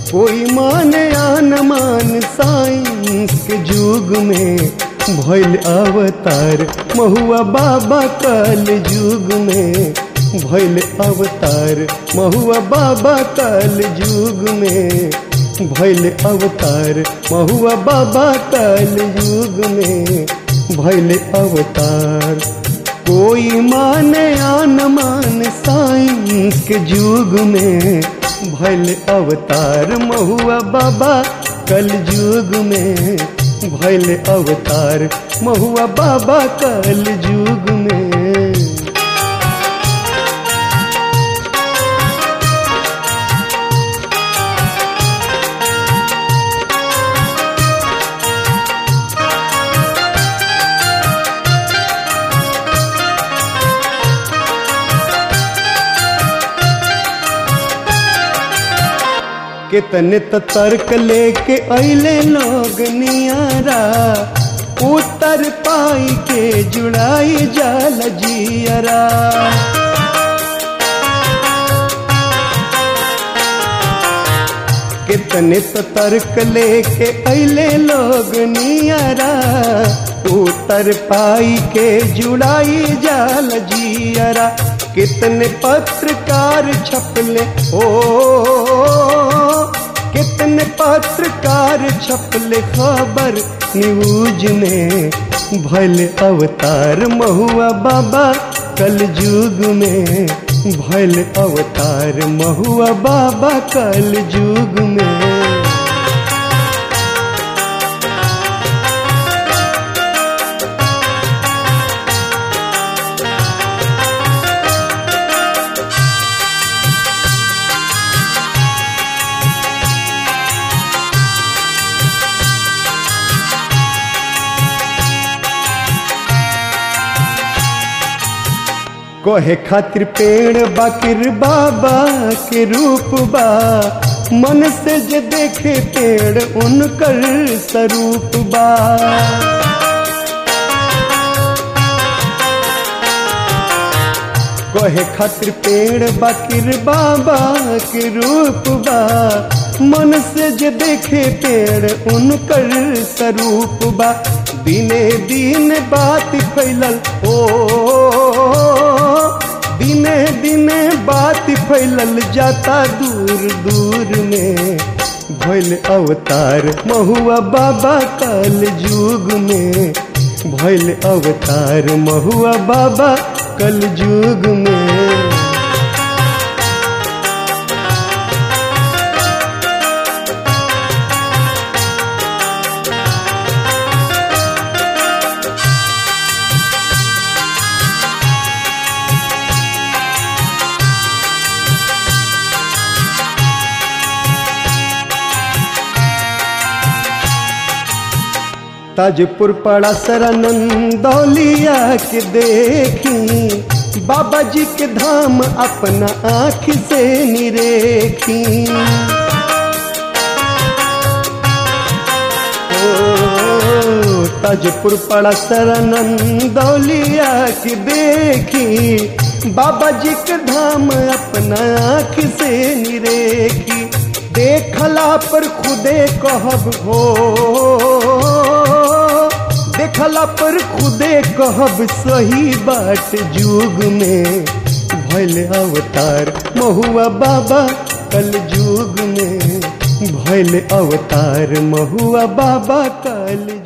कोई माने आन मान साइंस के युग में भैल अवतार महुआ बाबा कल युग में भैल अवतार महुआ बाबा कल युग में भैल अवतार महुआ बाबा कल युग में भैल अवतार कोई माने आन मान साइंस के युग में भैल अवतार महुआ बाबा कल युग में भैल अवतार महुआ बाबा कल युग में कितने त तर्क लेके अले लोग नियारा उतर पाई के जुड़ाई जाल जियरा कितने त तर्क लेके अले लोग नियारा उतर पाई के जुड़ाई जाल जियरा कितने पत्रकार छपले ओ कितने पत्रकार छपले खबर न्यूज में भल अवतार महुआ बाबा कल युग में भल अवतार महुआ बाबा कल युग में कहे खातिर पेड़ बाकिर बाबा के रूप बा मन से जे देखे पेड़ उनकर स्वरूप बा कहे खातिर पेड़ बाकिर बाबा के रूप बा मन से जे देखे पेड़ उनकर स्वरूप बा दिने दिन बात फैलल ओ दिने दिने बात फैलल जाता दूर दूर में भैल अवतार महुआ बाबा कल युग में भैल अवतार महुआ बाबा कल युग में ताजपुर पड़ा सरनंदौलिया के देखी बाबा जी के धाम अपना आँख से निरेखी ओ, ताजपुर पड़ा सरनंदौलिया के देखी बाबा जी के धाम अपना आँख से निरेखी देखला पर खुदे कहब हो देखला पर खुदे कहब सही बात युग में भैल अवतार महुआ बाबा कल युग में भैल अवतार महुआ बाबा कल